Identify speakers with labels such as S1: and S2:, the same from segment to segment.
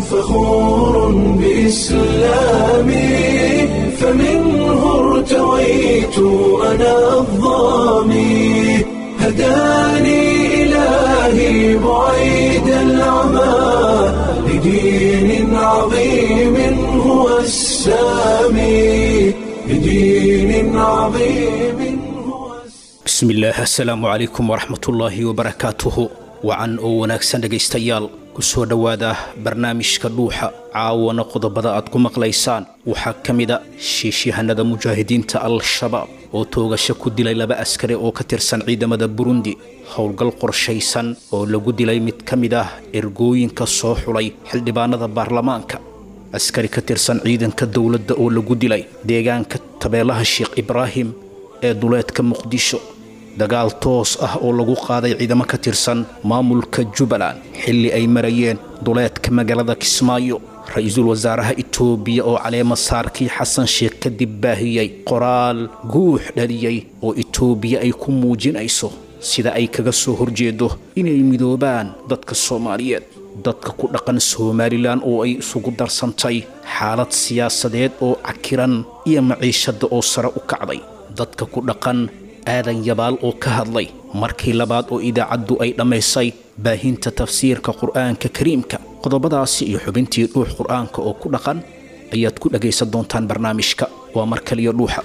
S1: فخور بإسلامي فمنه ارتويت أنا الظامي هداني إلهي بعيد العمى لدين عظيم هو السامي لدين عظيم هو السامي
S2: bismillaah assalaamu calaykum waraxmatullaahi wabarakaatuhu wacan oo wanaagsan dhegaystayaal ku soo dhowaada barnaamijka dhuuxa caawana qodobada aad ku maqlaysaan waxaa ka mida shiishyahanada mujaahidiinta al-shabaab oo toogasho ku dilay laba askari oo ka tirsan ciidamada burundi howlgal qorshaysan oo lagu dilay mid ka mid ah ergooyinka soo xulay xildhibaanada baarlamaanka askari ka tirsan ciidanka dowladda oo lagu dilay deegaanka tabeelaha sheekh ibraahim ee duleedka muqdisho dagaal toos ah oo lagu qaaday ciidamo ka tirsan maamulka jubbaland xilli ay marayeen duleedka magaalada kismaayo ra-iisul wasaaraha itoobiya oo caleema saarkii xasan sheekh kadib baahiyey qoraal guux dhaliyey oo itoobiya ay ku muujinayso sida ay kaga soo horjeedo inay midoobaan dadka soomaaliyeed dadka ku dhaqan somalilan oo ay isugu darsantay xaalad siyaasadeed oo cakiran iyo maciishadda oo sare u kacday dadka ku dhaqan aadan yabaal oo ka hadlay markii labaad oo idaacaddu ay dhammaysay baahinta tafsiirka qur'aanka kariimka qodobadaasi iyo xubintii dhuux qur'aanka oo ku dhaqan ayaad ku dhagaysan doontaan barnaamijka waa mar kaliya dhuuxa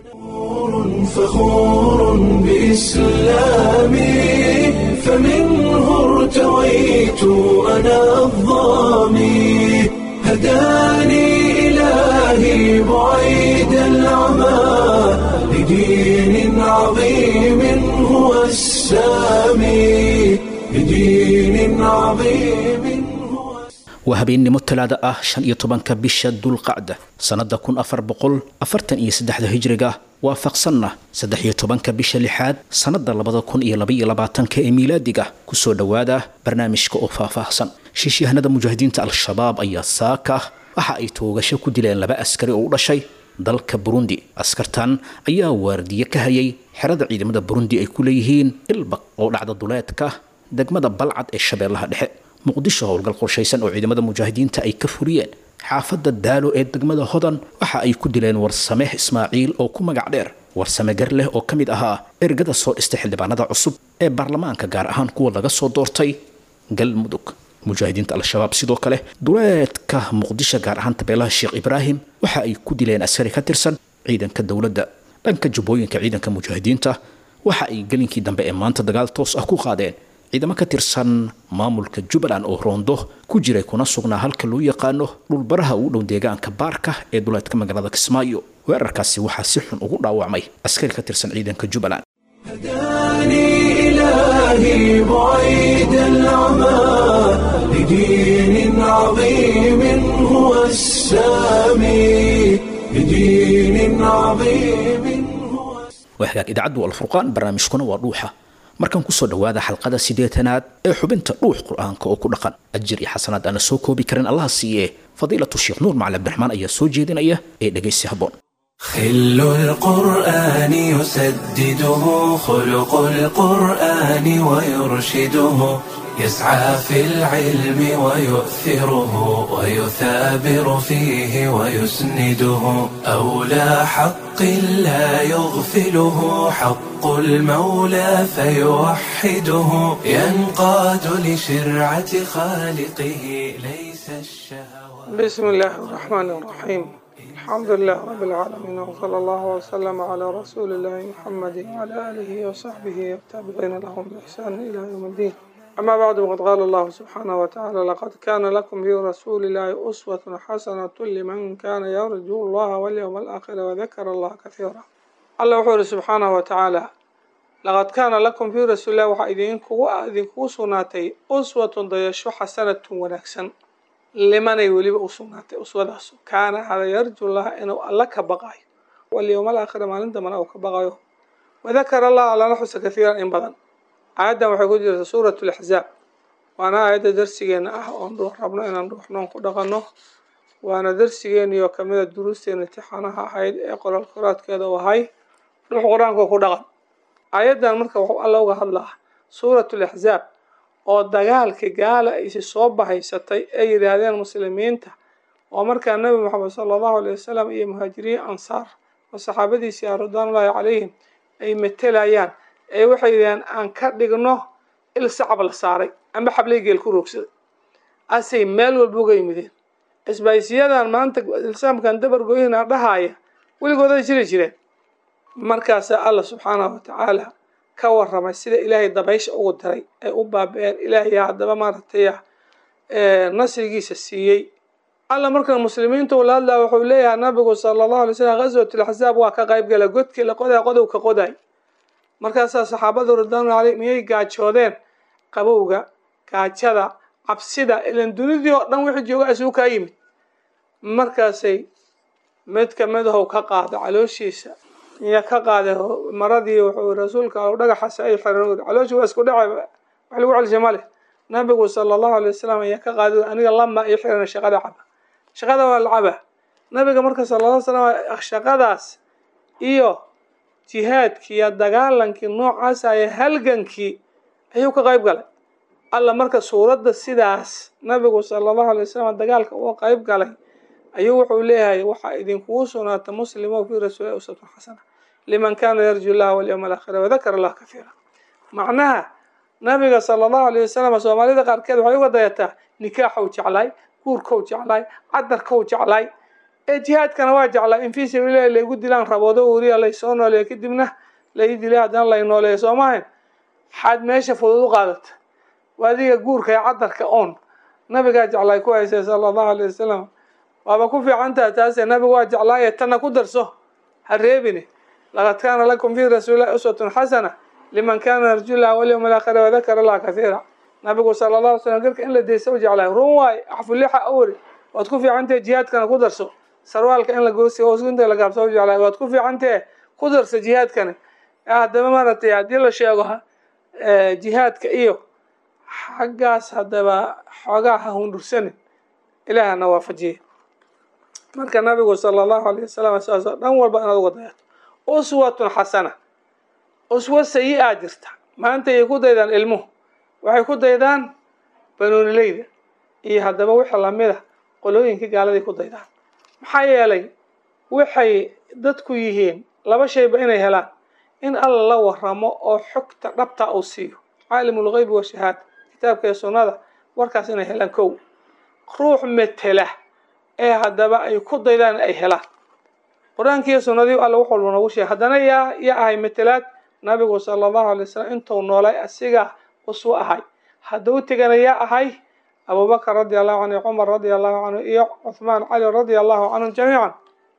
S1: فخور بإسلامي فمنه ارتويت أنا الظامي هداني إلهي بعيد العمى لدين عظيم هو السامي لدين عظيم هو
S2: waa habeennimo talaada ah shan iyo tobanka bisha dulqacda sannada kun afar boqol afartan iyo saddexda hijriga waafaqsanna saddex iyo tobanka bisha lixaad sannada labada kun iyo labaiyo labaatanka ee miilaadiga kusoo dhowaada barnaamijka oo faahfaahsan shiishyahanada mujaahidiinta al-shabaab ayaa saaka waxa ay toogasho ku dileen laba askari oo u dhashay dalka burundi askartan ayaa waardiye ka hayay xerada ciidamada burundi ay ku leeyihiin ilbaq oo dhacda duleedka degmada balcad ee shabeellaha dhexe muqdisho howlgal qorshaysan oo ciidamada mujaahidiinta ay ka furiyeen xaafadda daalo ee degmada hodan waxa ay ku dileen warsameh ismaaciil oo ku magac dheer warsame gar leh oo ka mid ahaa ergada soo dhistay xildhibaanada cusub ee baarlamaanka gaar ahaan kuwa laga soo doortay galmudug mujaahidiinta al-shabaab sidoo kale duleedka muqdisho gaar ahaan tabeelaha sheekh ibraahim waxa ay ku dileen askari ka tirsan ciidanka dowladda dhanka jubbooyinka ciidanka mujaahidiinta waxa ay gelinkii dambe ee maanta dagaal toos ah ku qaadeen ciidamo ka tirsan maamulka jubbaland oo roondo ku jiray kuna sugnaa halka loo yaqaano dhulbaraha ugu dhow deegaanka baarka ee duleedka magaalada kismaayo weerarkaasi waxaa si xun ugu dhaawacmay askari ka tirsan ciidanka jubbaland
S1: هداني إلهي بعيد العمى لدين عظيم هو السامي لدين عظيم هو
S2: waa hagaag idaacaddu alfurqaan barnaamijkuna waa dhuuxa markan kusoo dhowaada xalqada siddeetanaad ee xubinta dhuux qur-aanka oo ku dhaqan ajir iyo xasanaad aana soo koobi karin allaha siiye fadiilatu sheekh nuur macali abdiraxmaan ayaa soo jeedinaya ee dhegaysi habboon
S1: خل القرآن يسدده خلق القرآن ويرشده يسعى في العلم ويؤثره ويثابر فيه ويسنده أولى حق لا يغفله حق المولى فيوحده ينقاد لشرعة خالقه ليس الشهوات
S3: بسم الله الرحمن الرحيم الحمد لله رب العالمين وصلى الله وسلم على رسول الله محمد وعلى آله وصحبه والتابعين لهم بإحسان إلى يوم الدين أما بعد وقد قال الله سبحانه وتعالى لقد كان لكم في رسول الله أسوة حسنة لمن كان يرجو الله واليوم الآخر وذكر الله كثيرا الله وحوله سبحانه وتعالى لقد كان لكم في رسول الله وحيدين كو أذن كو سناتي أسوة ضيشو حسنة ونكسن limanay weliba u sugnaatay uswadaasu kaana hada yarju laha inuu alla ka baqayo walyowma alaakhira maalinta mana uu ka baqayo wadakara allah allana xusa kathiiran in badan aayaddan waxay ku jirta suurat laxzaab waana aayadda darsigeena ah oon dhuux rabno inaan dhuuxnoon ku dhaqanno waana darsigeeniyo kamida duruusteena tixanaha ahayd ee qoraal qoraadkeeda u ahay dhuux qur-aanka ku dhaqan aayaddan marka wuxuu alla uga hadlaa suurat laxzaab oo dagaalkii gaala aysi soo bahaysatay ay yidhaahdeen muslimiinta oo markaa nebi moxamed sala allahu alay wasalam iyo muhaajiriin ansaar oo saxaabadiisii ah ridwaanullaahi calayhim ay matelayaan ee waxay yidhahdeen aan ka dhigno il sacab la saaray amba xablay geel ku roogsaday asay meel walba uga yimideen isbaaysiyadan maanta ilsaamkan dabar goyhina dhahaaya weligooday jiri jireen markaasaa alla subxaanahu watacaala ka waramay sida ilaahay dabaysha ugu diray ay u baaba-een ilaahay haddaba maaragtay nasrigiisa siiyey alla markan muslimiinta ula hadlaa wuxuu leeyahay nabigu sala allahu alay slam ghaswatul axzaab waa ka qayb gala godkii la qoday qodow ka qoday markaasaa saxaabadu ridwaanullah caleyh miyay gaajoodeen qabowga gaajada cabsida ilan dunidii oo dhan wixii jooga isugu kaa yimid markaasay mid kamidahow ka qaada calooshiisa iyo ka qaaday maradii wuxuu rasuulka al dhagaxaas ay xiran calooshi waa isku dhacay wax lagu celisha ma leh nabigu sala allahu alay wasalam ayaa ka qaaday aniga lama ii xiran shaqada caba shaqada waa la caba nabiga marka sala alla slam shaqadaas iyo jihaadkii iyo dagaalankii noocaas aye halgankii ayuu ka qayb galay alla marka suuradda sidaas nabigu sala allahu alay wasalam dagaalka uga qayb galay ayuu wuxuu leeyahay waxaa idinkugu sugnaata muslimo fi rasuuli usatun xasana liman kana yarju llaha walyawma alaakhira wadakara allah kafiira macnaha nabiga sala allahu alayh wasalam soomaalida qaarkeed waxay uga dayataa nikaaxow jeclaay guurkow jeclaay cadarkow jeclaay ee jihaadkana waa jeclaay in fii sabiilillahi laygu dilaan raboodo weriya laysoo nooleeya kadibna lai dilay haddana lay nooleeya soo maahayn xaad meesha fudud u qaadata waa adiga guurka ee cadarka oon nabigaa jeclaay ku haysay sala allahu alayh wasalam waaba ku fiicantaha taase nabigu waa jeclaaye tanna ku darso ha reebine laqad kaana lakum fi rasuulillahi uswatun xasana liman kana yarju llaha walyawma alaakhira wadakara allaha kahiira nabigu sala allah alay slam garka in la deysa u jeclaay run waay axfulixa awri waad ku fiicantahe jihaadkana ku darso sarwaalka in lagoosgunta la gaabsa u jeclaay waad ku fiicantahe ku darso jihaadkana haddaba maaragtay haddii la sheego jihaadka iyo xaggaas haddaba xoogaa ha hundhursanin ilaahana waafajiye marka nabigu sala allahu alayh wasalam saasoo dhan walba inaad uga dayato uswatun xasana uswa sayi-a jirta maanta ayay ku daydaan ilmuhu waxay ku daydaan banuunileyda iyo haddaba wixii lamida qolooyinkii gaaladay ku daydaan maxaa yeelay waxay dadku yihiin laba shayba inay helaan in alla la waramo oo xogta dhabta uu siiyo caalimul geybi wa shahaada kitaabka iyo sunnada warkaas inay helaan kow ruux metela ee haddaba ay ku daydaan ay helaan qur-aankiiyo sunnadii alla wax walba noogu sheegay haddana yaa yaa ahay metelaad nabigu sala allahu alay wasalam intuu noolay asiga uswo ahay hadduu tegana yaa ahay abubakar radi allahu canhu cumar radi allahu canhu iyo cuthmaan cali radia allahu canhum jamiican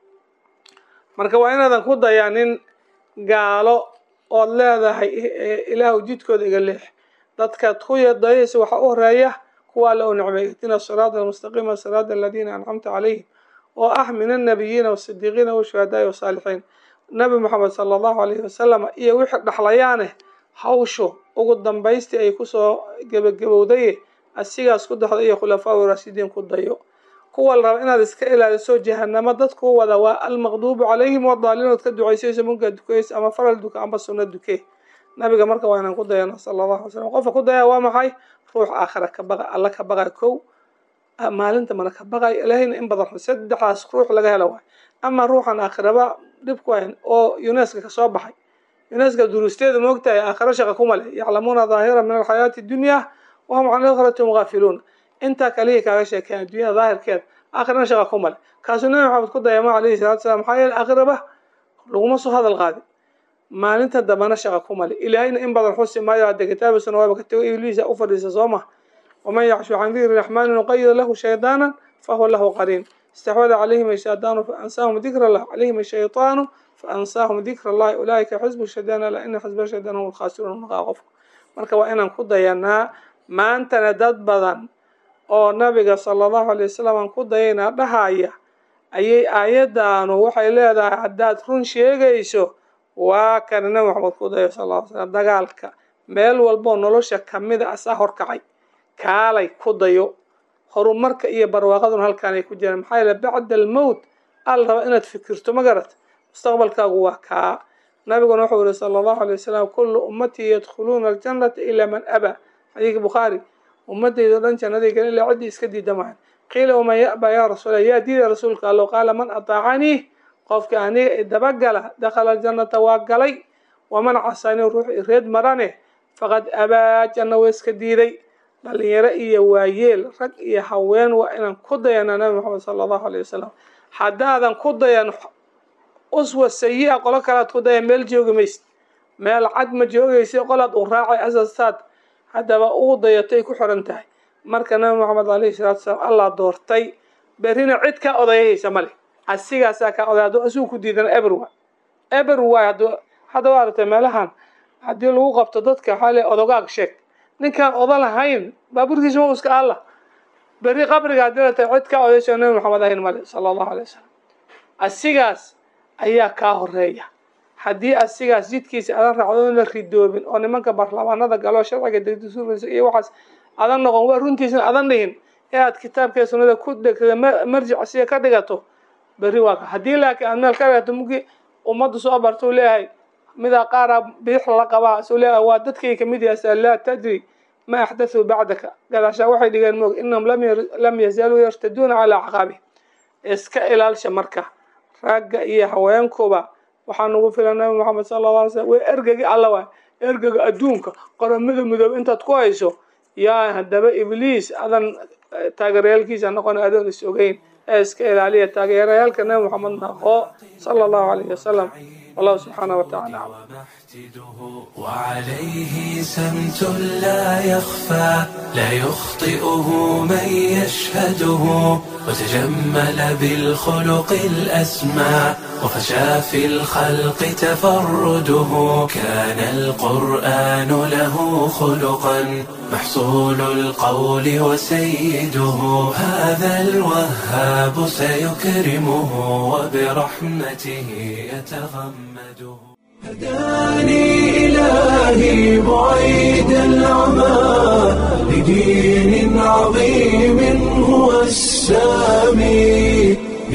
S3: marka waa inaadan ku dayaanin gaalo ood leedahay ilaahu jidkooda iga leex dadkaad ku dayaysa waxaa u horeeya kuwa alla u nicmay ihdina siraada almustaqiima siraada aladiina ancamta calayhim oo ah min annabiyiina wasidiiqiina washuhadaai wasaalixiin nabi moxamed sala allahu alayhi wasalam iyo wixii dhaxlayaane hawshu ugu dambaystii ay kusoo gebagabowdaye asigaas ku daxda iyo khulafaa raashidiin ku dayo kuwa la raba inaad iska ilaaliso jahanamo dadku wada waa almaqduubu calayhim wadaaliinood ka ducaysayso munkaa dukaysa ama faral duka amba sunna duke nabiga marka waa inaan ku dayano sala allahu alay slam qofka ku daya waa maxay ruux aakhira ka baqa alla ka baqay kow maalinta mana ka baqay ilaahayna in badan saddexdaas ruux laga helo waay ama ruuxan aakhiraba dhibku hayn oo uneska kasoo baxay uneska duruusteeda moogtahay aakhiro shaqa kuma leh yaclamuuna daahira min alxayaati dunya wahum can aakhirati hum gaafiluun intaa kaliya kaaga sheekeyan adduunyada daahirkeeda aakhirana shaqa kuma leh kaasuu nabi maxamed ku dayama calayhi salatu salam maxaa yeele aakhiraba laguma soo hadal qaadin maalinta dambana shaqa kuma leh ilaahayna in badan xusi maayo hadda kitaabisuna waaba ka tego ibliisa u fadhiisa soo ma waman yacshu can dikri raxmaani nuqayid lahu shaydaana fahuwa lahu qariin استحوذ عليهم الشيطان فأنساهم ذكر الله عليهم الشيطان فأنساهم ذكر الله أولئك حزب الشيطان ألا إن حزب الشيطان هم الخاسرون مقاقف marka waa inaan ku dayanaa maantana dad badan oo nabiga sala allahu alay wasalam aan ku dayanaa dhahaya ayay aayaddaanu waxay leedahay haddaad run sheegayso waa kana nabi maxamed ku dayo sal lla ly slam dagaalka meel walboo nolosha kamida asaa horkacay kaalay ku dayo horumarka iyo barwaaqaduna halkaan ay ku jiraan maxaa yeele bacda almowt al raba inaad fikirto ma garat mustaqbalkaagu waa kaa nabiguna wuxuu yihi sala allahu alay wasalam kullu ummatii yadkhuluuna aljannata ilaa man abaa xadiidka bukhaari ummadayda dhan jannaday gelin ilaa ciddii iska diida maahan qiila waman ya'ba yaa rasuula yaa diida rasuulka allow qaala man ataacanii qofka aniga idabagala dakhala aljannata waa galay waman casanii ruux ireed marane faqad abaa janna waa iska diiday dhalinyaro iyo waayeel rag iyo haween waa inaan ku dayana nabi maxamed sala allahu alayh wasalam haddaadan ku dayan uswa sayi-a qolo kalead ku dayan meel joogi maysid meel cad ma joogaysa qolaad u raacay asasaad haddaba uu dayatay ku xiran tahay marka nabi maxamed alayhi salaatu salaam allah doortay berrina cid kaa odayahaysa male asigaasaa kaa oday hadduu asigu ku diidana eber waay eber waay hadduu hadda waa aragtay meelahan haddii lagu qabto dadka waxaa le odogaag sheeg ninkaan oda lahayn baaburkiisa ma iska alla berri qabriga haddii la tahay cid kaa odayso nabi maxamed ahayn male sala allahu alay wasalam asigaas ayaa kaa horeeya haddii asigaas jidkiisa adan raacdo la ridoobin oo nimanka baarlamaanada galo sharciga degdasuuraysa iyo waxaas adan noqon waa runtiisna adan dhihin ee aad kitaabkee sunnada ku dhegtada marjic siga ka dhigato berri waa ka haddii laakiin aad meel ka dhigato mugii ummaddu soo barta u leeyahay midaa qaara bidix lala qabaa suu leeyahay waa dadkay kamid yahay laa tadri ma axdathuu bacdaka gadaashaa waxay dhigeen moog inahum lam yazaaluu yartaduuna calaa acqaabihim iska ilaalsha marka ragga iyo haweenkuba waxaa nagu filan nabi maxamed sala alla alay slam waa ergagi alla waay ergaga adduunka qoramada midoobe intaad ku hayso yaa haddaba ibliis adan taageerayaalkiisa noqon adoon is ogeyn ee iska ilaaliya taageerayaalka nabi maxamed naqo sala allahu alayhi wasalam wallahu subxaanah wa tacala
S1: وعليه سمت لا يخفى لا يخطئه من يشهده وتجمل بالخلق الأسمى وفشى في الخلق تفرده كان القرآن له خلقا محصول القول وسيده هذا الوهاب سيكرمه وبرحمته يتغمده هداني إلهي بعيد العمى لدين عظيم هو السامي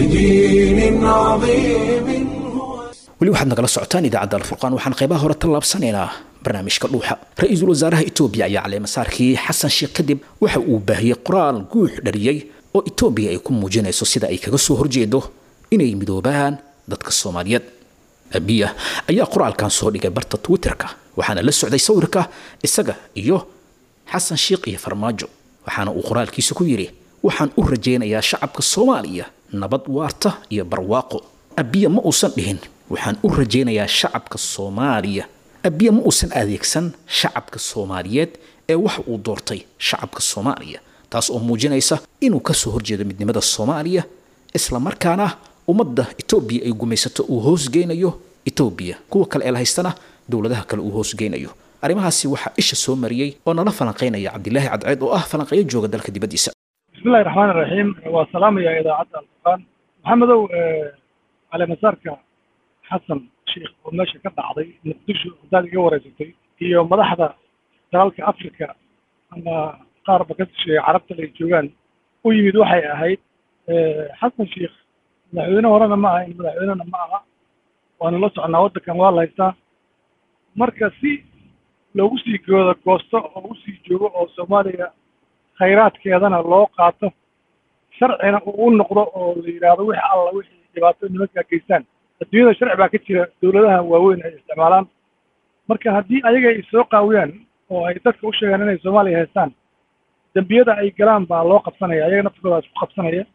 S1: لدين عظيم هو
S2: weli waxaad nagala socotaan idaacadda alfurqaan waxaan qaybaha hore tallaabsanaynaa barnaamijka dhuuxa ra-iisul wasaaraha etoobiya ayaa caleemasaarkii xasan sheekh kadib waxa uu baahiyey qoraal guux dhariyey oo etoobiya ay ku muujinayso sida ay kaga soo horjeedo inay midoobaan dadka soomaaliyeed abiya ayaa qoraalkan soo dhigay barta twitterka waxaana la socday sawirka isaga iyo xasan sheekh iyo farmaajo waxaana uu qoraalkiisa ku yidhi waxaan u rajaynayaa shacabka soomaaliya nabad waarta iyo barwaaqo abiya ma uusan dhihin waxaan u rajaynayaa shacabka soomaaliya abiya ma uusan adeegsan shacabka soomaaliyeed ee waxa uu doortay shacabka soomaaliya taas oo muujinaysa inuu kasoo horjeedo midnimada soomaaliya islamarkaana ummadda etoobiya ay gumaysato uu hoosgeynayo etoobiya kuwa kale ee la haystana dowladaha kale uu hoosgeynayo arrimahaasi waxaa isha soo mariyey oo nala falanqaynaya cabdilaahi cadceed oo ah falanqeeyo jooga dalka dibaddiisa
S4: bismillahi raxmaan iraxiim waa salaamaya idaacadda alfurqaan maxamedow caleemasaarka xasan sheikh oo meesha ka dhacday muqdisho haddaad iga wareysatay iyo madaxda dalalka africa ama qaarba ka shisheeye carabta ay joogaan u yimid waxay ahayd xasan sheikh madaxweyne horena ma aha in madaxweynena ma aha waanu la soconaa waddankan waa la haystaa marka si loogu sii gooda goosto oo u sii joogo oo soomaaliya khayraadkeedana loo qaato sharcina uu u noqdo oo la yidhaahdo wixii alla wixii dhibaato nimankaa geystaan adduunyada sharci baa ka jira dowladaha waaweyn ay isticmaalaan marka haddii ayaga ay soo qaawiyaan oo ay dadka u sheegaan inay soomaaliya haystaan dembiyada ay galaan baa loo qabsanaya ayaga naftigooda isku qabsanaya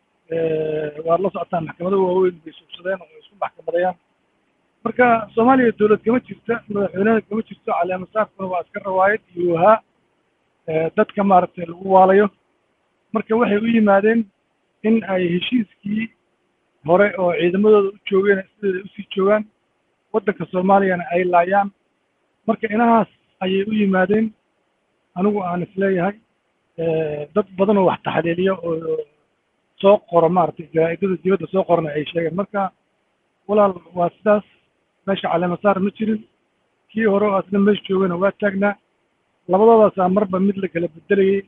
S4: waad la socotaan maxkamado waaweyn bay suugsadeen oo isku maxkamadayaan marka soomaaliya dowlad kama jirta madaxweynena kama jirto caleemasaarkuna waa iska rawaayad iyo wahaa dadka maaragtay lagu waalayo marka waxay u yimaadeen in ay heshiiskii hore oo ciidamadooda u joogeen sideeda usii joogaan waddanka soomaaliyana ay laayaan marka inahaas ayay u yimaadeen anigu aan isleeyahay dad badan oo wax taxliiliya oo soo qoro maaragtay jaraa'idada dibadda soo qorana ay sheegeen marka walaal waa sidaas meesha caleemasaar ma jirin kii hore oo asna meesha joogana waa taagnaa labadoodaasaa marba mid la kala bedelayay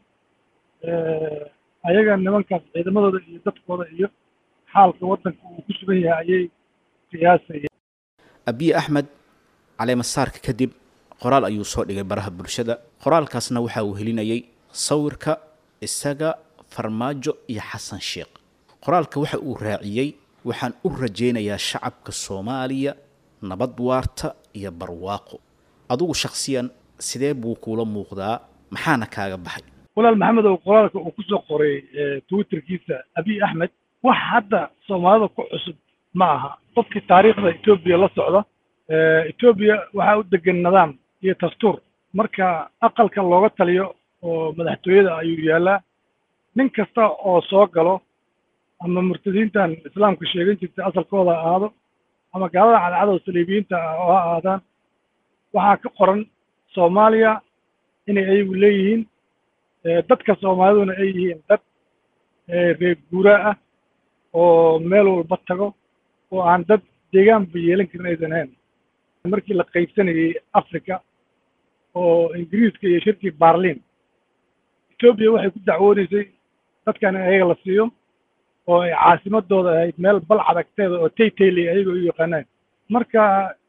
S4: ayaga nimankaas ciidamadooda iyo dadkooda iyo xaalka waddanka uu ku sugan yahay ayay qiyaasayeen
S2: abiye axmed caleemasaarka kadib qoraal ayuu soo dhigay baraha bulshada qoraalkaasna waxa uu helinayay sawirka isaga farmaajo iyo xasan sheekh qoraalka waxa uu raaciyey waxaan u rajaynayaa shacabka soomaaliya nabad waarta iyo barwaaqo adigu shakhsiyan sidee buu kuula muuqdaa maxaana kaaga baxay
S4: walaal maxamed oo qoraalka uu kusoo qoray twitterkiisa abiy axmed wax hadda soomaalida ku cusub ma aha qofkii taariikhda etoobiya la socda etoobiya waxaa u degan nidaam iyo dastuur marka aqalka looga taliyo oo madaxtooyada ayuu yaallaa nin kasta oo soo galo ama murtadiintan islaamka sheegan jirtay asalkooda ha ahaado ama gaalada cadcadoo saliibiyiinta ah oo ha ahaadaan waxaa ka qoran soomaaliya inay ayagu leeyihiin dadka soomaaliduna ay yihiin dad reer guuraa ah oo meel walba tago oo aan dad deegaanba yeelan karin aysan ahayn markii la qaybsanayey africa oo ingiriiska iyo shirkii barlin etoobiya waxay ku dacwoonaysay dadkan in ayaga la siiyo oo ay caasimadooda ahayd meel balcad agteeda oo taytayley ayaga u yaqaanaan marka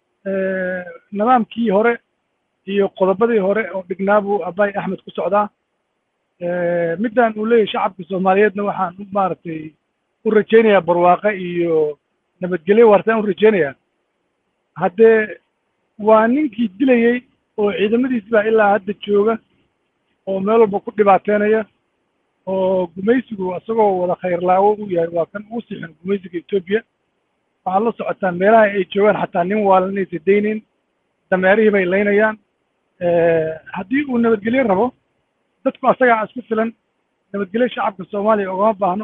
S4: nidaamkii hore iyo qodobadii hore oo dhignaa buu abay axmed ku socdaa middan uu leeyahay shacabka soomaaliyeedna waxaan maaragtay u rajaynayaa barwaaqe iyo nabadgelyo waartaan u rajaynayaa haddee waa ninkii dilayey oo ciidamadiisi baa ilaa hadda jooga oo meel walba ku dhibaateynaya oo gumaysigu isagoo wada khayrlaawo u yahay waa kan ugu sixin gumaysiga etoobiya waxaad la socotaa meelaha ay joogaan xataa nin waalan inaysa daynayn dameerihii bay laynayaan haddii uu nabadgelyo rabo dadku asagaa isku filan nabadgelyo shacabka soomaaliya ogama baahno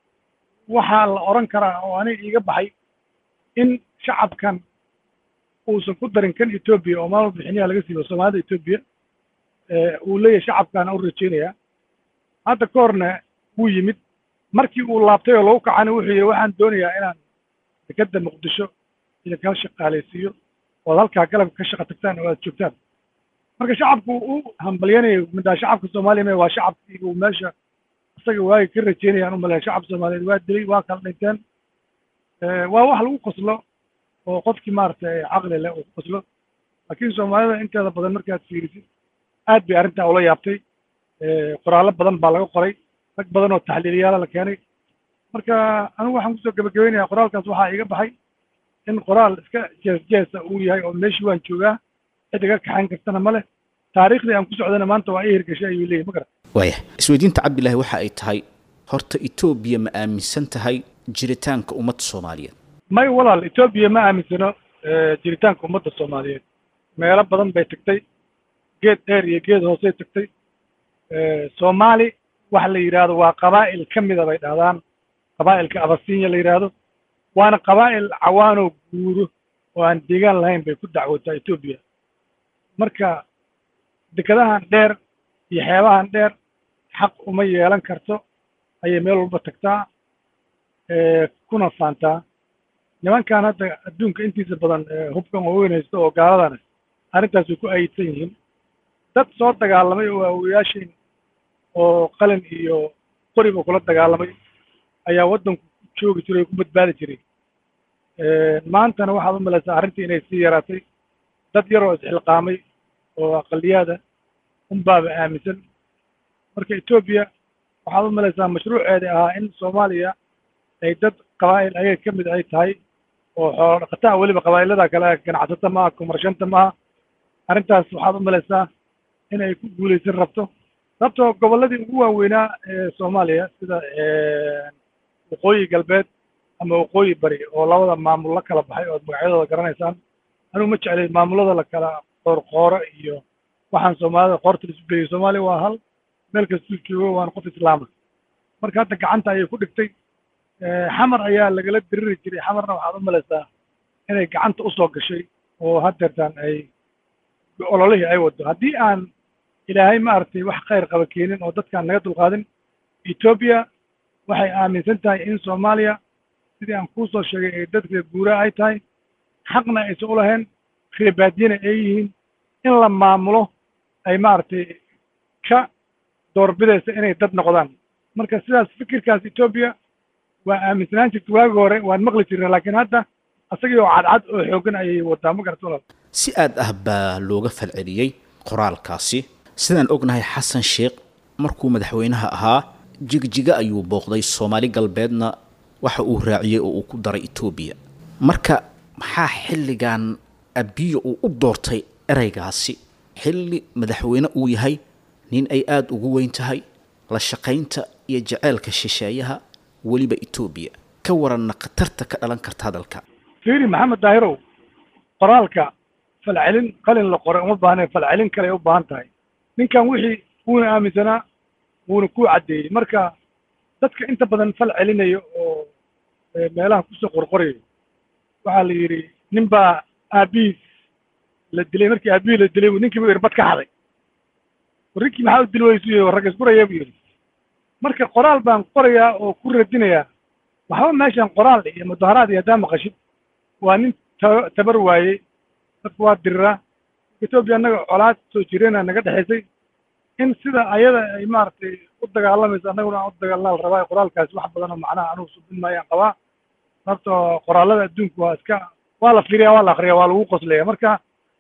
S4: waxaa la odhan karaa oo aniga iiga baxay in shacabkan uusan ku darin kan etoobiya oo maalma bixiniyaha laga siibo soomaalida etoobiya uu leeyahay shacabkaana u rajaynayaa hadda ka horna wuu yimid markii uu laabtay oo lagu kacana wuxuu yihi waxaan doonayaa inaan dekadda muqdisho idinka shaqaalaysiiyo ood halkaa galabka ka shaqa tagtaan oo aad joogtaan marka shacabku u hambalyanayo middaa shacabka soomaaliya me waa shacabkii uu meesha isaga waagi ka rajeynayaan u maleeya shacab soomaaliyeed waa dilay waa kala dhinteen waa wax lagu qoslo oo qofkii maaragtay caqli leh uu ku qoslo laakiin soomaalida inteeda badan markaad fiirisid aad bay arrintaa ula yaabtay qoraallo badan baa laga qoray rag badan oo taxliiliyaala la keenay marka anigu waxaan kusoo gebagabaynayaa qoraalkaas waxaa iiga baxay in qoraal iska jees jeesa uu yahay oo meeshii waan joogaa cid iga kaxayn kartana ma leh taariikhdii aan ku socdana maanta waa ii hirgashay ayuu leeyahy ma garan
S2: waaya isweydiinta cabdilaahi waxa ay tahay horta etoobiya ma aaminsan tahay jiritaanka ummadda soomaaliyeed
S4: may walaal etoobiya ma aaminsano jiritaanka ummadda soomaaliyeed meelo badan bay tagtay geed dheer iyo geed hoosey tagtay soomaali waxa la yidhaahdo waa qabaa'il ka mida bay dhahdaan qabaa'ilka abasinya la yidhaahdo waana qabaa'il cawaanoo guuro oo aan deegaan lahayn bay ku dacwootaa etoobiya marka dekadahan dheer iyo xeebahan dheer xaq uma yeelan karto ayay meel walba tagtaa kuna faantaa nimankan hadda adduunka intiisa badan hubkan waaweyn haysto oo gaaladana arrintaas way ku ayidsan yihiin dad soo dagaalamay oo waawayaashin oo qalin iyo qoriba kula dagaalamay ayaa waddanku ku joogi jiray oo ku badbaadi jiray maantana waxaad u malaysaa arrintii inay sii yaraatay dad yaroo isxilqaamay oo aqaliyaada unbaaba aaminsan marka etoobiya waxaad u malaysaa mashruuceeda ahaa in soomaaliya ay dad qabaa'il ayaga ka mid ay tahay oo xoolo dhaqataa weliba qabaa'ilada kale ganacsata maaha kumarshanta maaha arrintaas waxaad u malaysaa in ay ku guulaysan rabto sababtoo gobolladii ugu waaweynaa ee soomaaliya sida waqooyi galbeed ama waqooyi bari oo labada maamul la kala baxay ood magacyadooda garanaysaan anigu ma jeclay maamullada la kala qoorqooro iyo waxaan soomaalida qoorta la isu geeyey soomaaliya waa hal meel kastuu joogo waana qof islaama marka hadda gacanta ayay ku dhigtay xamar ayaa lagala diriri jiray xamarna waxaad u malaysaa inay gacanta usoo gashay oo haddeertaan ay ololihii ay wado haddii aan ilaahay maaragtay wax khayr qaba keenin oo dadkaan naga dulqaadin etoobiya waxay aaminsan tahay in soomaaliya sidii aan kuu soo sheegay ay dadka guuraa ay tahay xaqna aysan u lahayn reebaadiyana ay yihiin in la maamulo ay maaragtay ka doorbidaysa inay dad noqdaan marka sidaas fikirkaas etoobiya waa aaminsanaan jirta waagi hore waan maqli jirna laakiin hadda asagii oo cadcad oo xooggan ayay wadaa ma garata walaal
S2: si aad ah baa looga falceliyey qoraalkaasi sidaan ognahay xasan sheekh markuu madaxweynaha ahaa jigjiga ayuu booqday soomaali galbeedna waxa uu raaciyey oo uu ku daray etoobiya marka maxaa xilligan abiyo uu u doortay ereygaasi xilli madaxweyne uu yahay nin ay aada ugu weyn tahay la shaqaynta iyo jaceylka shisheeyaha weliba etoobiya ka waranna khatarta ka dhalan karta hadalka
S4: fiiri maxamed daahirow qoraalka falcelin qalin la qoray uma baahnayn falcelin kale ay u baahan tahay ninkan wixii wuuna aaminsanaa wuuna ku caddeeyey marka dadka inta badan fal celinayo oo meelaha kusoo qorqorayo waxaa la yidhi nin baa aabihiis la dilay markii aabihii la dilay buu ninkii buu yidhi bad ka xaday rinkii maxaa u dili weysu yidhi ragga isku raya buu yidhi marka qoraal baan qorayaa oo ku radinayaa waxba meeshan qoraal iyo mudaharaad iyo haddaa maqashid waa nin ta tabar waayey dadku waa diriraa etoobiya annaga colaad soo jireena naga dhexaysay in sida ayada ay maaragtay u dagaalamayso annaguna aan u dagaalnaa la rabaa qoraalkaasi wax badan oo macnaha anugu subin maayaan qabaa sababto qoraallada adduunku waa iska waa la fiiriyaa waa la akriyaa waa lagu qoslaya marka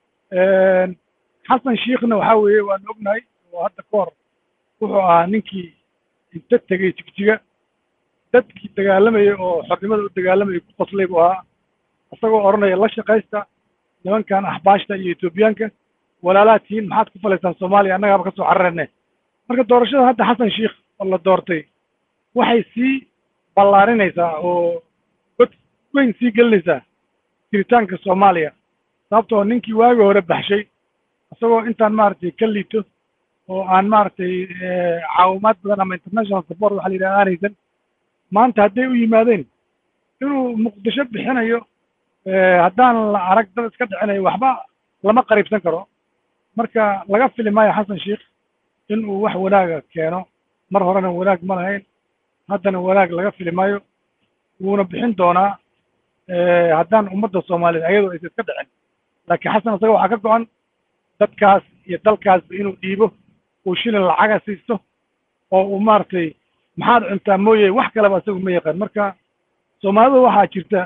S4: xasan shiikhna waxaa weeye waan ognahay oo hadda ka hor wuxuu ahaa ninkii inta tegey jigjiga dadkii dagaalamayay oo xornimada u dagaalamayay ku qoslay buu ahaa isagoo odhanaya la shaqaysta nimankan axbaashta iyo etoobiyaanka walaalaad tihiin maxaad ku falaysaan soomaaliya annagaaba ka soo cararane marka doorashada hadda xasan sheikh oo la doortay waxay sii ballaarinaysaa oo god weyn sii gelinaysaa jiritaanka soomaaliya sababtoo ninkii waagi hore baxshay isagoo intaan maaragtay ka liito oo aan maaragtay caawimaad badan ama international support waxa la yidhaha aanaysan maanta hadday u yimaadeen inuu muqdisho bixinayo haddaan la arag dad iska dhicinayo waxba lama qariibsan karo marka laga fili maayo xasan sheikh in uu wax wanaaga keeno mar horena wanaag ma lahayn haddana wanaag laga fili maayo wuuna bixin doonaa haddaan ummadda soomaaliyeed ayadoo aysa iska dhicin laakiin xasan isaga waxaa ka go-an dadkaas iyo dalkaasba inuu dhiibo uu shilin lacaga siisto oo uu maaragtay maxaad cuntaa mooye wax kaleba isagu ma yaqaan marka soomaalida waxaa jirta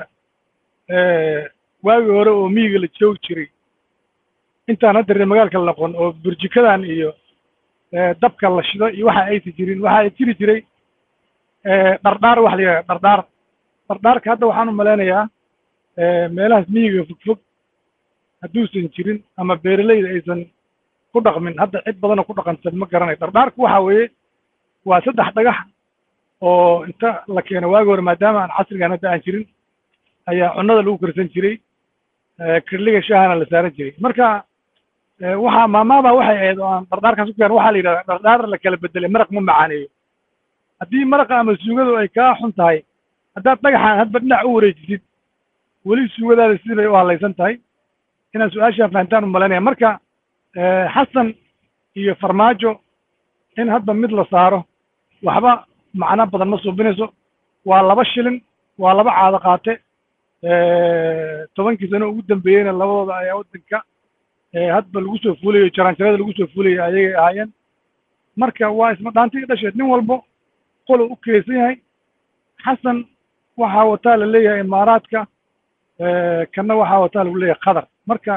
S4: waagi hore oo miyiga la joogi jiray intaan hadda reer magaalka la noqon oo burjikadan iyo dabka la shido iyo waxa aysa jirin waxaa jiri jiray dhardhaar waxa la yidhaha dhardhaar dhardhaarka hadda waxaan u malaynayaa meelahaas miyiga fogfog hadduusan jirin ama beeraleyda aysan ku dhaqmin hadda cid badanoo ku dhaqansan ma garanayo dhardhaarku waxa weeye waa saddex dhagax oo inta la keeno waagi hore maadaama aan casrigan hadda aan jirin ayaa cunnada lagu karsan jiray kirliga shaahana la saaran jiray marka waxaa maamaaba waxay ahayd oo aan dhardhaarkaas ku keeno waxaa la yidhahdaa dhardhaar la kala bedelay maraq ma macaaneeyo haddii maraqa ama suugadu ay kaa xun tahay haddaad dhagaxaan hadba dhinac u wareejisid weli suugadaada sidii bay u hadlaysan tahay inaad su-aashaan fahantaan u malaynaya marka xasan iyo farmaajo in hadba mid la saaro waxba macno badan ma suubinayso waa laba shilin waa laba caado qaate tobankii sano ugu dambeeyeyna labadooda ayaa waddanka hadba lagu soo fuulayo jaraanjarada lagu soo fuulayo ayagay ahaayeen marka waa isma dhaantii dhasheed nin walbo qolo u keysan yahay xasan waxaa wataa la leeyahay imaaraadka kanna waxaa wataa lagu leeyahay qatar marka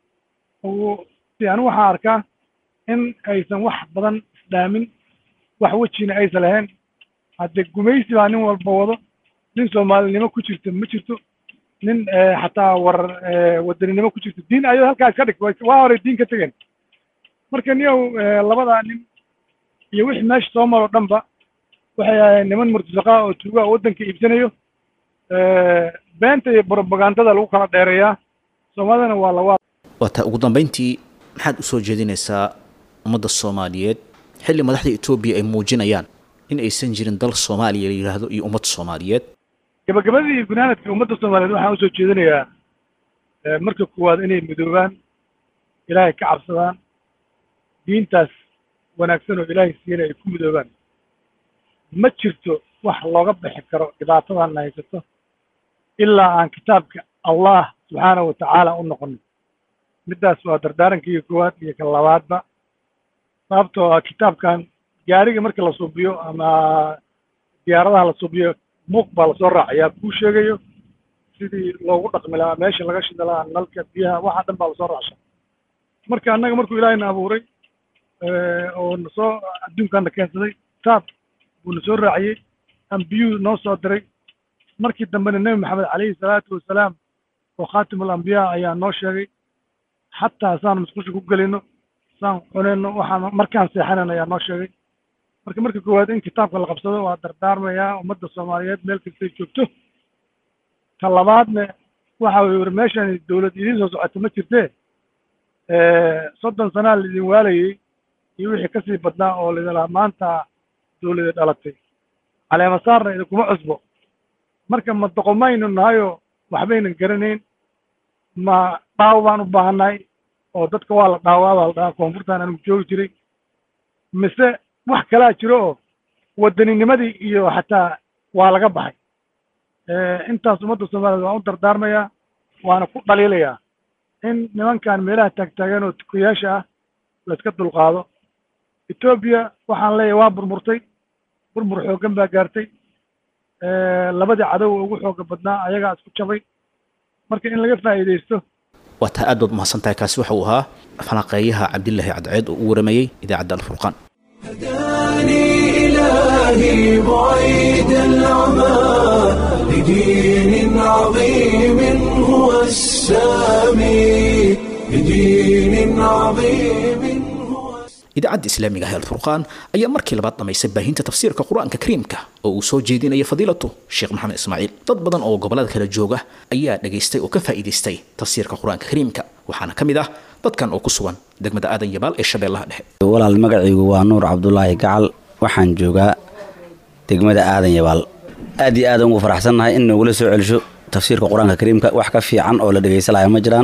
S4: anu waxaa arkaa in aysan wax badan isdhaamin wax wejina aysan lahayn hadde gumaysi baa nin walba wado nin soomaalinimo ku jirto ma jirto nin xataa war wadaninimo ku jirto diin ayado halkaas ka dhig waa horey diin ka tegeen marka niyow labadaa nin iyo wixii meesha soo maroo dhanba waxay ahayn niman murtasaqaa oo tuugaa waddanka iibsanayo beenta iyo brobagandada lagu kala dheereeyaa soomaalidana waa lawaa
S2: waataa ugu dambayntii maxaad u soo jeedinaysaa ummadda soomaaliyeed xilli madaxda etoobiya ay muujinayaan in aysan jirin dal soomaaliya la yidhaahdo iyo ummad soomaaliyeed
S4: gabagabadii gunaanadka ummadda soomaaliyeed waxaan usoo jeedinayaa marka koowaad inay midoobaan ilaahay ka cabsadaan diintaas wanaagsan oo ilaahay siina ay ku midoobaan ma jirto wax looga bixi karo dhibaatadan na haysato ilaa aan kitaabka allah subxaanahu watacaala u noqonin middaas waa dardaarankaiyo koowaad iyo ka labaadba sababtoo ah kitaabkan gaariga marka la suubiyo ama diyaaradaha la suubiyo muuq baa lasoo raacayaa kuu sheegayo sidii loogu dhaqmi lahaa meesha laga shida lahaa nalka biyaha waxa dhan baa lasoo raacsha marka annaga markuu ilaahayna abuuray oo nasoo adduunkaana keensaday taab buu na soo raaciyey ambiyuu noo soo diray markii dambena nebi maxamed calayhi salaatu wasalaam oo khaatimul ambiyaa ayaa noo sheegay xataa saan musqusha ku gelino saan cunayno waxaan markaan seexanayno ayaa noo sheegay marka marka koowaad in kitaabka la qabsado waa dardaarmayaa ummadda soomaaliyeed meel kastay joogto ta labaadna waxa uu yiri meeshan dawlad idiin soo socota ma jirtee soddon sanaa laidin waalayey iyo wixii kasii badnaa oo laidin lahaa maanta dawlada dhalatay caleemasaarna idinkuma cusbo marka ma doqomaynu nahayo waxbaynan garanayn ma dhaawo baan u baahannahay oo dadka waa la dhaawaa baa la dhahaa koonfurtaan anigu joogi jiray mise wax kalaa jiro oo waddaninimadii iyo xataa waa laga baxay intaas ummadda soomaaliyeed waan u dardaarmayaa waana ku dhaliilayaa in nimankan meelaha taagtaagan oo tukayaasha ah la iska dulqaado etoobiya waxaan leeyahay waa burmurtay burmur xooggan baa gaartay labadii cadow ugu xooga badnaa ayagaa isku jabay marka in laga faa'iidaysto
S2: waa taa aad baad mahadsan tahay kaasi waxa uu ahaa falanqeeyaha cabdilaahi cadceed oo u waramayey idaacadda alfurqaan
S1: هداني إلهي بعيد العمى لدين عظيم هو السامي لدين عظيم هو
S2: idaacadda islaamiga ah ee alfurqaan ayaa markii labaad dhamaysay baahinta tafsiirka qur-aanka kariimka oo uu soo jeedinaya fadiilatu sheekh maxamed ismaaciil dad badan oo gobollada kala jooga ayaa dhagaystay oo ka faa'iidaystay tafsiirka qur-aanka kariimka waxaana ka mid ah dadkan oo ku sugan degmada aadan yabaal ee shabeellaha dhexe
S5: walaal magacaygu waa nuur cabdulaahi gacal waxaan joogaa degmada aadan yabaal aad iyo aadan ugu faraxsannahay in nogula soo celisho tafsiirka qur-aanka kariimka wax ka fiican oo la dhegaysanaya ma jiraan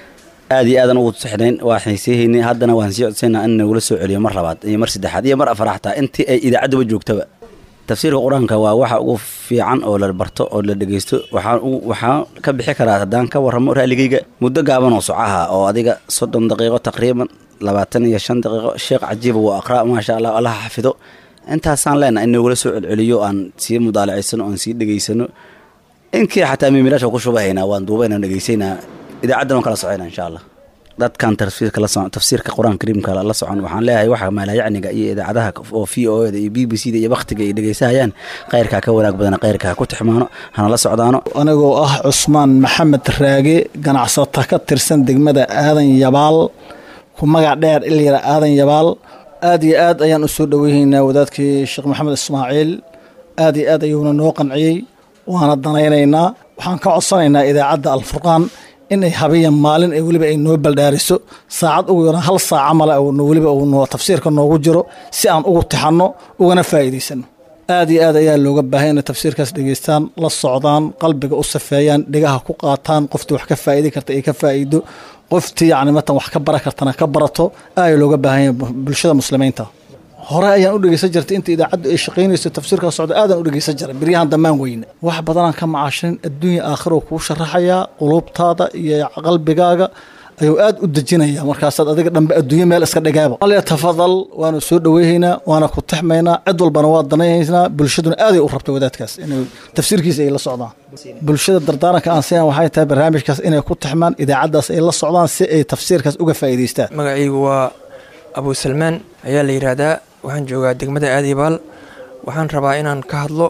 S5: aad iyo aadan ugu saxnayn waa xiiseehaynay haddana waan sii codsaynaa in nogula soo celiyo mar labaad iyo mar saddexaad iyo mar afaraad xataa intii ay idaacaddaba joogtaba tafsiirka qur-aanka waa waxa ugu fiican oo la barto oo la dhegaysto waxaan waxaan ka bixi karaa haddaan ka warramo raaligayga muddo gaaban oo socaha oo adiga soddon daqiiqo taqriiban labaatan iyo shan daqiiqo sheekh cajiiba wuu aqraa maasha allah allaha xafido intaasaan leenaha in nogula soo celceliyo aan sii mudaalacaysano oan sii dhegaysano inkii xataa miimilaasha ku shubahaynaa waan duubaynaa dhegaysaynaa idaacaddan waan kala socayna insha allah dadkan tafsiirka la socon tafsiirka qur-aanka kariimka la socon waxaan leeyahay waxa maalayacniga iyo idaacadaha oo v o da iyo b b c da iyo baktiga ay dhegaysahayaan khayrkaa ka wanaag badan khayrka ha ku tixmaano hana la socdaano
S6: anigoo ah cusmaan maxamed raage ganacsata ka tirsan degmada aadan yabaal ku magac dheer ilyara aadan yabaal aad iyo aad ayaan u soo dhoweynaynaa wadaadkii sheekh maxamed ismaaciil aad iyo aad ayuuna noo qanciyey waana danaynaynaa waxaan ka codsanaynaa idaacadda alfurqaan inay habiyan maalin ay weliba ay noo baldhaariso saacad ugu yaraan hal saaca male weliba uu tafsiirka noogu jiro si aan ugu tixanno ugana faa'iidaysano aad iyo aad ayaa looga baahay inay tafsiirkaas dhegaystaan la socdaan qalbiga u safeeyaan dhegaha ku qaataan qoftii wax ka faa'idi karta ay ka faa'iido qoftii yacni matan wax ka bara kartana ka barato ayaa looga baahan yahay bulshada muslimiinta hore ayaan u dhegeysan jirtay inta idaacaddu ay shaqaynayso tafsiirka socda aadaan u dhegeysan jiray biryahan dammaan weyne wax badanaan ka macaashin adduunya aakhiro kuu sharaxayaa quluubtaada iyo qalbigaaga ayuu aad u dejinayaa markaasaad adiga dhanbe adduunyo meel iska dhigaaba ale tafadal waanu soo dhoweyhaynaa waana ku taxmaynaa cid walbana waa danaynaynaa bulshaduna aaday u rabta wadaadkaas inay tafsiirkiisa ay la socdaan bulshada dardaaranka aan siyan waxay tahay barnaamijkaas inay ku taxmaan idaacaddaas ay la socdaan si ay tafsiirkaas uga faa'iidaystaan
S7: magacaygu waa abu salmaan ayaa la yidhaahdaa waxaan joogaa degmada aadibaal waxaan rabaa inaan ka hadlo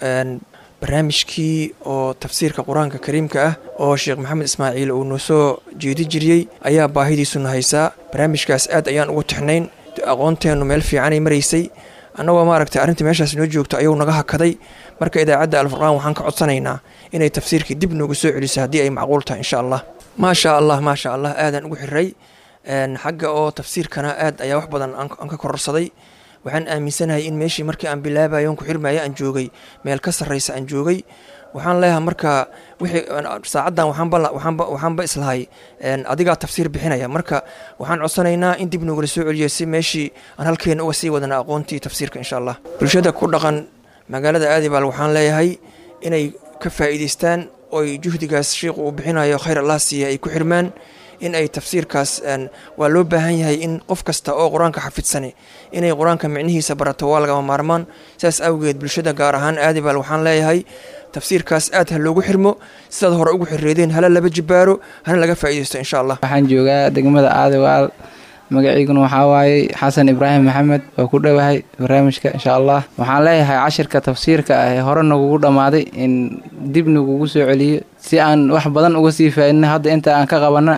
S7: barnaamijkii oo tafsiirka qur-aanka kariimka ah oo sheekh maxamed ismaaciil uu noo soo jeedi jiriyey ayaa baahidiisuna haysaa barnaamijkaas aad ayaan ugu tixnayn aqoonteennu meel fiicanay maraysay annagoo maaragtay arrinta meeshaas noo joogto ayuu naga hakaday marka idaacadda alfurqaan waxaan ka codsanaynaa inay tafsiirkii dib noogu soo celiso haddii ay macquul tahay insha allah maasha allah maasha allah aadaan ugu xiray xagga oo tafsiirkana aad ayaa wax badan aan ka kororsaday waxaan aaminsanahay in meeshii markii aan bilaabayo on ku xirmaya aan joogay meel ka sarraysa aan joogay waxaan leeyahay marka wixii saacaddan waxaanba waxaanba islahay adigaa tafsiir bixinaya marka waxaan codsanaynaa in dib noogala soo celiyo si meeshii aan halkeena uga sii wadana aqoontii tafsiirka insha allah bulshada ku dhaqan magaalada aadibaal waxaan leeyahay inay ka faa'iidaystaan oy juhdigaas sheikhu uu bixinayo khayr allah siiya ay ku xirmaan in ay tafsiirkaas waa loo baahan yahay in qof kasta oo qur-aanka xafidsani inay qur-aanka micnihiisa barato waa lagama maarmaan saas awgeed bulshada gaar ahaan aadibaal waxaan leeyahay tafsiirkaas aad ha loogu xirmo sidaad hore ugu xirreedeen hala laba jibaaro hana laga faa'iidaysto insha allah
S8: waxaan joogaa degmada aadawaal magaciiguna waxaa waaye xasan ibraahim maxamed oo ku dhowahay barnaamijka insha allah waxaan leeyahay cashirka tafsiirka ah ee hore nagugu dhammaaday in dib nagugu soo celiyo si aan wax badan uga sii faa'idna hadda inta aan ka qabana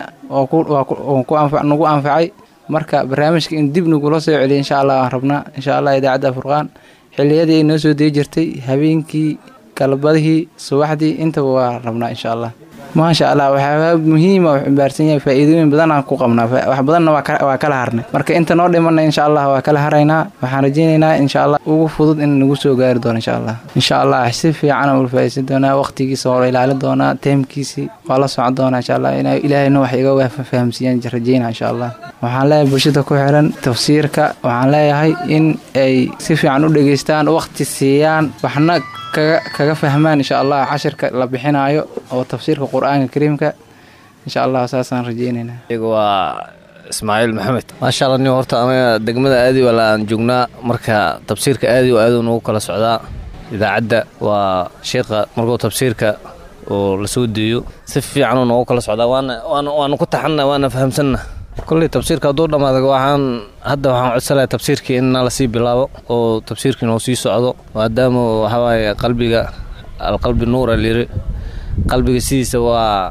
S8: oo nagu anfacay marka barnaamijka in dib nagula soo celiyo insha allah waan rabnaa insha allah idaacadda furqaan xilliyadii ay noo soo dei jirtay habeenkii galbadihii subaxdii intaba waa rabnaa insha allah maasha allah waxyaaba muhiima u ximbaarsan yahay faa'iidooyin badan aan ku qabnaa wax badanna waa kala harnay marka inta noo dhimana insha allah waa kala haraynaa waxaan rajaynaynaa insha allah ugu fudud in nagu soo gaari doono insha allah insha allah si fiican ula faa'iidsan doonaa waqtigiisa waa la ilaalin doonaa teemkiisii waa la socon doonaa insha allah in ilaahayna wax iga fahamsiiyaan rajaynaa insha allah waxaan leeyahay bulshada ku xiran tafsiirka waxaan leeyahay in ay si fiican u dhegaystaan waqti siiyaan waxna kaga fahmaan insha allah cashirka la bixinaayo oo tafsiirka qur-aanka kariimka insha allah saasaan rajeynaynaa
S9: iyagu waa ismaaciil maxamed maasha allah nin horta anaga degmada aadi wala aan joognaa marka tafsiirka aadi oo aaduu nagu kala socdaa idaacadda waa sheekha markuu tafsiirka oo la soo deeyo si fiicanuu noogu kala socdaa waana waanu ku taxanna waana fahamsanna kolley tafsiirka hadduu dhammaada waxaan hadda waxaan codsanayaa tafsiirkii in lasii bilaabo oo tafsiirkii noo sii socdo maadaama waxawaaye qalbiga alqalbi nuura layiri qalbiga sidiisa waa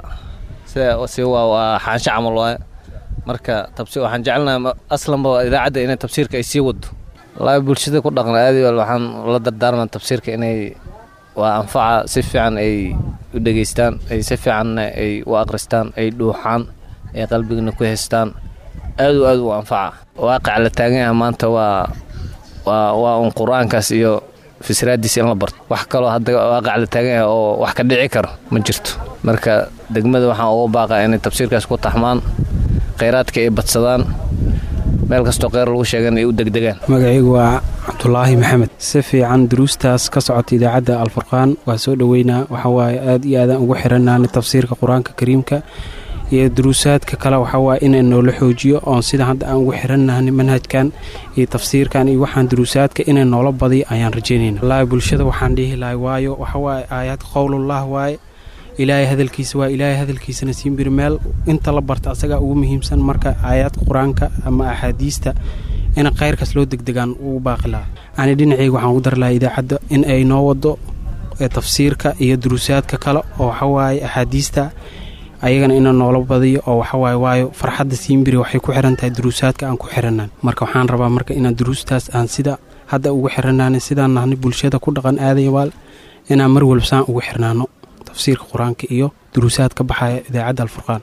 S9: si waa waa xaansho camal waaye marka tabsi waxaan jecelnahay aslanba idaacadda inay tafsiirka ay sii wado wallaahi bulshada ku dhaqna aadi wal waxaan la dardaarmaa tafsiirka inay waa anfaca si fiican ay u dhegaystaan ay si fiicanna ay u aqristaan ay dhuuxaan ay qalbigana ku haystaan aad u aad u anfaca waaqica la taagan yaha maanta waa waa waa un qur-aankaas iyo fisraadiisa in la barto wax kaloo hadda waaqica la taagan yaha oo wax ka dhici karo ma jirto marka degmada waxaan uga baaqaa inay tafsiirkaas ku taxmaan khayraadka ay badsadaan meel kastoo kheyr lagu sheegan ay u degdegaan
S10: magacaygu waa cabdulaahi maxamed si fiican duruustaas ka socota idaacadda alfurqaan waa soo dhoweynaa waxawaaye aad iyo aadaan ugu xirannaana tafsiirka qur-aanka kariimka iyo duruusaadka kale waxawaaye inay noola xoojiyo oon sida hadda aan ugu xirannahay manhajkan iyo tafsiirkan iyo waxaan duruusaadka inay noola badiyo ayaan rajaynayna wallaahi bulshada waxaan dhihi lahay waayo waxawaaye aayaad qowlullah waaye ilaahay hadalkiisa waa ilaahay hadalkiisana siinbiri meel inta la barta asagaa ugu muhiimsan marka aayaadka qur-aanka ama axaadiista in khayrkaas loo degdegaan ugu baaqi lahaa ani dhinacayga waxaan ugu dari lahaa idaacadda in ay noo wado tafsiirka iyo duruusaadka kale oo waxawaaye axaadiista ayagana ina noola badiyo oo waxawaaye waayo farxadda siimbiri waxay ku xiran tahay duruusaadka aan ku xiranaan marka waxaan rabaa marka inaan duruustaas aan sida hadda ugu xiranaana sidaan nahni bulshada ku dhaqan aadayabaal inaan mar walbasaan ugu xirnaano tafsiirka qur-aanka iyo duruusaad ka baxaya idaacadda alfurqaan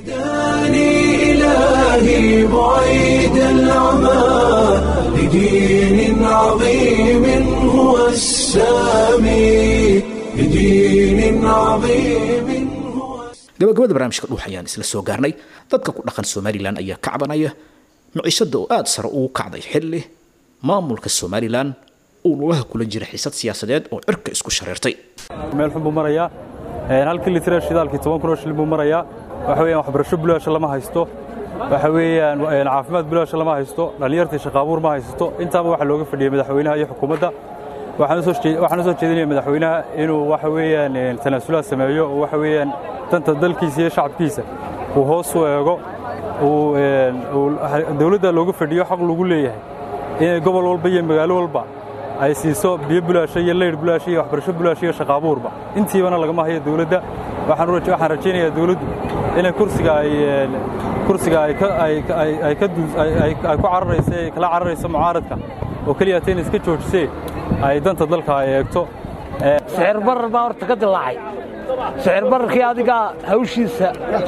S1: إلهي بعيد العمى لدين عظيم هو السامي لدين عظيم
S2: gabagabada barnaamijka dhuux ayaan isla soo gaarnay dadka ku dhaqan somalilan ayaa ka cabanaya miciishada oo aada sare ugu kacday xilli maamulka somalilan uu lulaha kula jira xiisad siyaasadeed oo cirka isku shareertay
S11: meel xun buu marayaa halkii litira shidaalkii toban kun oo shilin buu marayaa waxa weeyaan waxbarasho bilaasha lama haysto waxa weeyaan caafimaad bilaasha lama haysto dhallinyartii shaqaabuur ma haysto intaaba waxaa looga fadhiyey madaxweynaha iyo xukuumadda waxaan u soo jeedinaya madaxweynaha inuu waxa weeyaan tanaasulaad sameeyo oo waxa weeyaan danta dalkiisa iyo shacabkiisa uu hoos u eego uu dawladda looga fadhiyo xaq lagu leeyahay inay gobol walba iyo magaalo walba ay siiso biyo bulaasho iyo leydh bulaasho iyo waxbarasho bulaasho iyo shaqaabuurba intiibana lagama hayo dawladda waxaan rajaynayaa dawladdu inay kursiga ay kursiga ay ay ka ay ku cararayso ay kala cararayso mucaaradka oo keliya ta inay iska joojisee ay danta dalka ay eegto
S12: sicir barar baa horta ka dilaacay sicir bararkii adigaa hawshiisa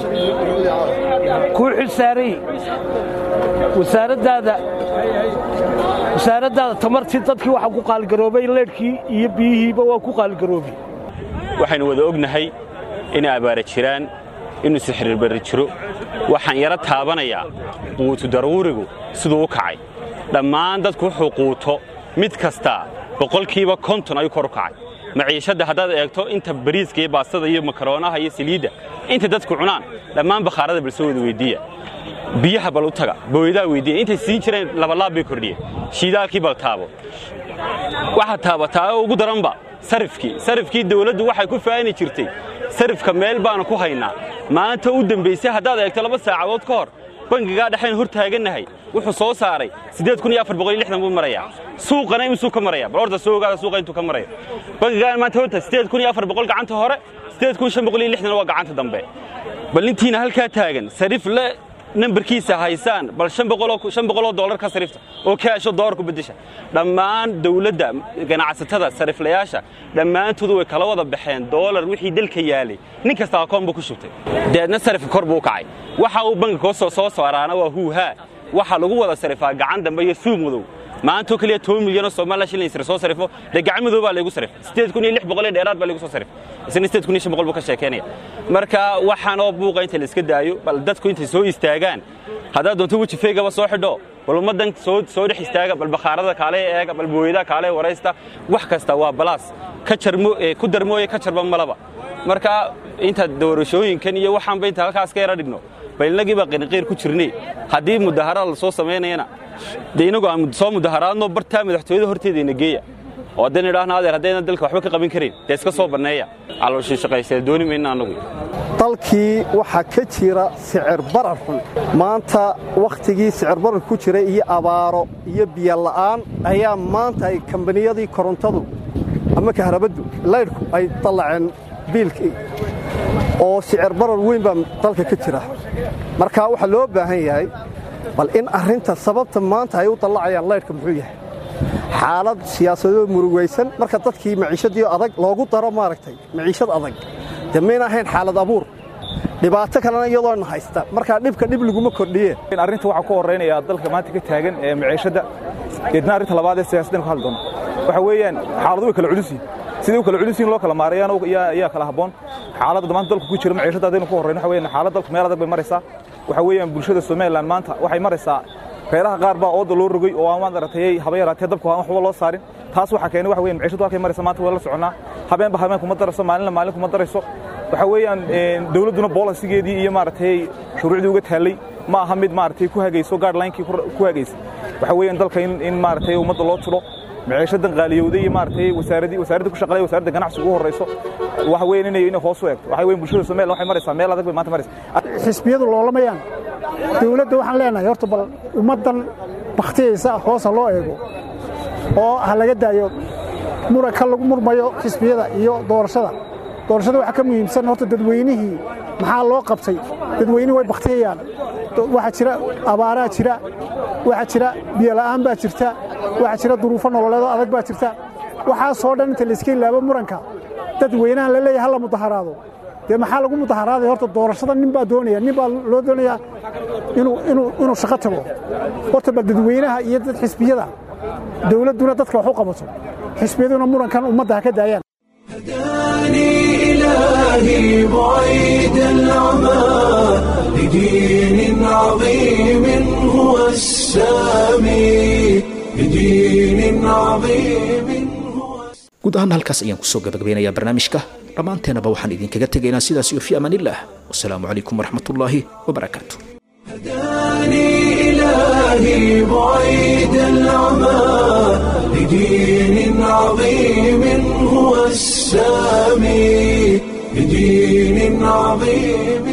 S12: kuu xilsaaray wasaaraddaada wasaaraddaada tamartii dadkii waxaa ku qaaligaroobay leedhkii iyo biyihiiba waa ku qaaligaroobay
S13: waxaynu wada ognahay inay abaara jiraan inuu sixirbarri jiro waxaan yaro taabanayaa quutu daruurigu siduu u kacay dhammaan dadku wuxuu quuto mid kastaa boqolkiiba konton ayuu kor u kacay maciishadda haddaad eegto inta bariiska iyo baastada iyo makaroonaha iyo saliidda inta dadku cunaan dhammaan bakhaarada bal soo wada weyddiiya biyaha bal u taga booyadaha weyddiiya intay siin jireen labalaab bay kordhiyeen shiidaalkii bal taabo waxaa taabataa oo ugu daranba sarifkii sarifkii dawladdu waxay ku faani jirtay sarifka meel baanu ku haynaa maanta u dembaysay haddaad eegto laba saacadood ka hor bangigaa dhexayn hor taagannahay wuxuu soo saaray buu marayaa suuqana imisuu ka maraya bal horta soo ogaada suuqa intuu ka marayo bangigaan maanta horta gacanta hore waa gacanta dambe bal intiina halkaa taagan sarif le nambarkiisa haysaan bal oo dolar ka sarifta oo kaasho doolar ku beddesha dhammaan dawladda ganacsatada sariflayaasha dhammaantoodu way kala wada baxeen doolar wixii dalka yaalay nin kasta akoon buu ku shubtay deedna sarifka kor buu u kacay waxa uu bangiga soo saaraana waa huuhaa waxa lagu wada sarifaa gacan dambe iyo suuq madow maantoo keliya toban milyanoo somalilan shilin sir soo sarifo dee gacan madow baa laygu sarifay sideed kun iyo lix boqol ee dheeraad baa laygu soo sarifay isna sideed kun iyo shan boqol buu ka sheekeynaya marka waxaanoo buuqa inta la iska daayo bal dadku intay soo istaagaan haddaad doonto weji feegaba soo xidho bal ummaddan soo soo dhex istaaga bal bakhaarada kaale eega bal booyada kaale waraysta wax kasta waa balaas ka jarmo ku darmooye ka jarba malaba marka inta doorashooyinkan iyo waxaanba inta halkaas ka yara dhigno bal innagiiba qiniqiir ku jirnay haddii mudaharaad la soo samaynayana dee inagu aan soo mudaharaadno bartaa madaxtooyada horteedayna geeya oo haddayna idhaahna adeer haddayna dalka waxba ka qaban karin dee iska soo banneeya calooshii shaqaysee dooni mayna annagu
S14: dalkii waxaa ka jira sicir barar xun maanta wakhtigii sicir barar ku jiray iyo abaaro iyo biyo la'aan ayaa maanta ay kambaniyadii korontadu ama kahrabaddu laydhku ay dallaceen biilkii oo sicir barar weyn baa dalka ka jira marka waxaa loo baahan yahay bal in arrinta sababta maanta ay u dallacayaan laydhka muxuu yahay xaalad siyaasadoo murugaysan marka dadkii maciishadii adag loogu daro maaragtay maciishad adag dee mayna ahayn xaalad abuur dhibaato kalena iyadoona haysta markaa dhibka dhib laguma kordhiyeen
S15: arrinta waxaa ku horraynayaa dalka maanta ka taagan ee maciishadda deedna arrinta labaad ee siyaasaddan ku hadli doona waxa weeyaan xaaladu way kala culus yihin sidai u kala culus yihin loo kala maareeyaan ayaa kala habboon xaaladda maanta dalku ku jira maciishadda haddaynu ku horrayno waxa weeyaan xaalad dalku meel adag bay maraysaa waxa weeyaan bulshada somalilan maanta waxay maraysaa reeraha qaar baa ooda loo rogay oo aan maaragtay haba yaraatee dabku aan waxba loo saarin taas waxaa keenay waxa weeyaan maciishadu halkay maraysa maanta waa la soconnaa habeenba habeen kuma darayso maalinna maalin kuma darayso waxa weeyaan dawladduna boolasigeedii iyo maaragtay shuruucdii uga taallay ma aha mid maaragtay ku hagayso guidelinekii ku hagaysa waxa weeyaan dalka in maaragtay ummadda loo tiro maciishadan qaaliyowday iyo maaragtay wasaaradii wasaaradda ku shaqalaya wasaaradda ganacsiga ugu horrayso waxa weeyaan inay inay hoos u eegto waxa weeyaan bulshada Soomaaliland waxay maraysaa meel adag bay maanta maraysaa
S16: xisbiyadu loolamayaan dawladda waxaan leenahay horta bal ummaddan baktiyaysa hoos ha loo eego oo ha laga daayo muranka lagu murmayo xisbiyada iyo doorashada doorashada waxaa ka muhiimsan horta dadweynihii maxaa loo qabtay dadweynihii way baktiyayaan waxaa jira abaaraa jira waxaa jira biyola'aan baa jirta waxaa jira duruufo nololeedoo adag baa jirta waxaasoo dhan inta layska ilaabo muranka dadweynaha la leeyahay hala mudaharaado dee maxaa lagu mudaharaaday horta doorashada nin baa doonaya nin baa loo doonayaa inuu shaqo tago horta bal dadweynaha iyo dad xisbiyada dawladduna dadka wax u qabato xisbiyaduna murankan ummadda ha ka daayaan
S1: إلهي بعيد العمى لدين عظيم هو السامي لدين عظيم
S2: guud ahaan halkaas ayaan kusoo gabagabeynayaa barnaamijka dhammaanteenaba waxaan idinkaga tegaynaa sidaas iyo fi amaanillaah wasalaamu calaykum waraxmatullaahi wabarakaatu
S1: إلهي بعيد العمى لدين عظيم هو السامي لدين عظيم